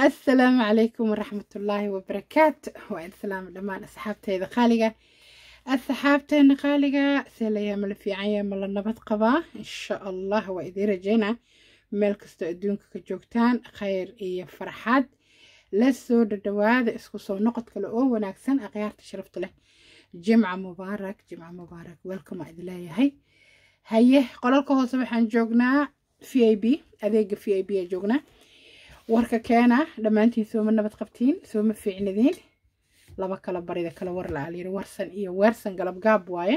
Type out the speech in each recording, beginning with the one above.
assalaamu calaykum waraxmatullaahi wabarakaatu waa idin salaama dhammaan asxaabteyda qaaliga asxaabteena qaaliga see layaa mala fiicanya mala nabad qabaa insha allah waa idiin rajeynaa meel kastoo adduunka ka joogtaan khayr iyo farxad la soo dhadhawaada isku soo noqod kale oo wanaagsan akhyaarta sharafta leh jimca mubaarak jimca mubaarak welcome aa idin leeyahay haye qolalka hoose waxaan joognaa v i b adeega v i b aa joognaa warka keena dhammaantiin sooma nabad qabtiin sooma fiicnadiin laba kala barida kala war la alyiri warsan iyo weersan galab gaab waaye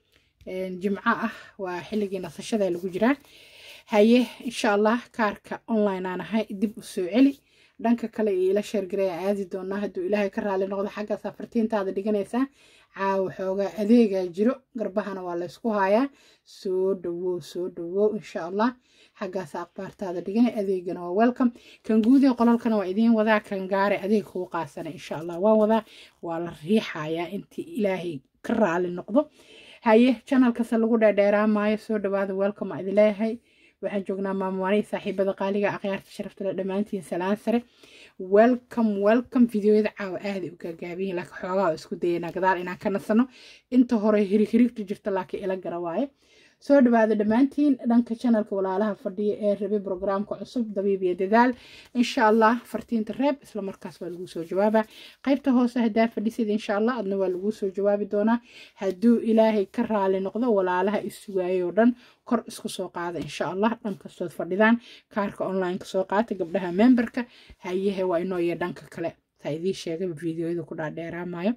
jimco ah waa xilligii nasashada lagu jiraa haye insha allah kaarka online aan ahay dib u soo celi dhanka kale iyo ila sheergaray aan aadi doonaa hadduu ilaahay ka raali noqdo xagga safartiintaada dhiganaysaa caawa xoogaa adeegaa jiro garbahana waa laysku hayaa soo dhawow soo dhawow insha allah xaggaas akhbaartaada dhiganay adeegana waa welcome kan guudee qolalkana waa idiin wadaa kan gaare adeeg kuu qaasana insha allah waan wadaa waa la riixayaa intii ilaahay ka raali noqdo haye janalkase lagu dheerdheeraamaayo soo dhawaada welcome aa idin leeyahay waxaan joognaa maamuwaanay saaxiibada qaaliga akhyaarta sharaftale dhammaantiin salaan sare welcome welcome videoyada caawa aaday u gaagaabiyin laakiin xoogaa isku dayanaa gadaal inaan ka nasano inta hore hirig hirigtu jirta laakiin ila gara waaye soo dhawaada dhammaantiin dhanka janalka walaalaha fadhiya ee rabay brograamka cusub dabiib iyo dadaal insha allah fartiinta reeb isla markaas waa laguu soo jawaabaa qaybta hoose haddaa fadhisid insha allah adna waa laguu soo jawaabi doonaa hadduu ilaahay ka raali noqdo walaalaha isugaayoo dhan kor isku soo qaada insha allah dhan kastood fadhidaan kaarka online soo qaata gabdhaha memberka hayahe waa inoo iyo dhanka kale saa idiin sheegay videoyada ku dhaadheeraamayo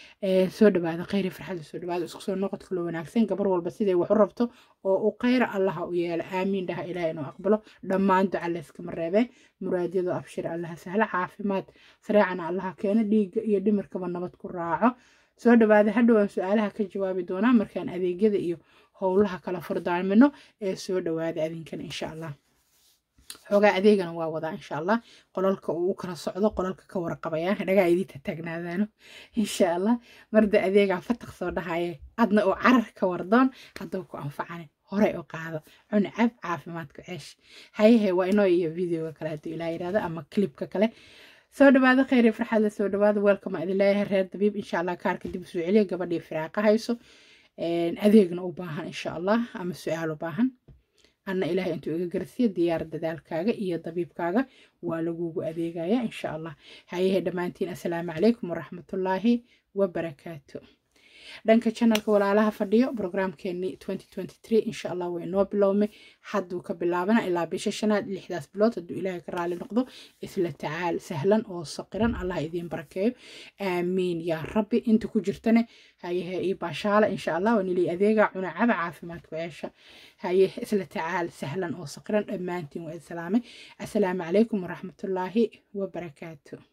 soo dhawaada khayri farxada soo dhawaada isku soo noqodka loo wanaagsan gabar walba siday wax u rabto oo u khayra allaha u yeela aamiin dhaha ilaah inuu aqbalo dhammaan duca layskama reebee muraadyadu abshir allaha sahla caafimaad sareecana allaha keeno dhiigga iyo dhimirkaba nabad ku raaco soo dhawaada hadhowaan su-aalaha ka jawaabi doonaa markaan adeegyada iyo howlaha kala furdaamino ee soo dhawaada adinkana insha allah xoogaa adeegana waa wadaa insha allah qolalka uu u kala socdo qolalka ka warqabaya dhagaa idiinta taagnaadaano insha allah marda adeegaa fataq soo dhahaye adna oo carar ka wardoon hadduu ku anfacanin horey u qaado cuni cab caafimaadku ceesh hayahe waa inoo iyo videoga kale hadduu ilaa yidhahdo ama clipka kale soo dhawaado khayri farxadla soo dhawaado welcome idin leeyahay reer dabiib insha allah kaarka dib usoo celiya gabadhii firaaqa hayso adeegna u baahan insha allah ama su-aal u baahan anna ilaahay intuu iga garsiya diyaar dadaalkaaga iyo dabiibkaaga waa lagugu adeegaya insha allah hayahe dhammaantiin assalaamu calaykum waraxmatullaahi wabarakaatu dhanka janalka walaalaha fadhiyo brograamkeenii insha allah way noo bilowmay hadduu ka bilaabana ilaa bisha shanaad lixdaas bilood hadduu ilaahay ka raali noqdo isla tacaal sahlan oo saqiran allah idiin barakeeyo aamiin yaa rabbi inta ku jirtane hayehe ii baashaala insha allah waa nilii adeega cunacaba caafimaadku ceesha haye isla tacaal sahlan oo saqiran dhammaantiin waa idin salaamay assalaamu calaykum waraxmatullaahi wabarakaatu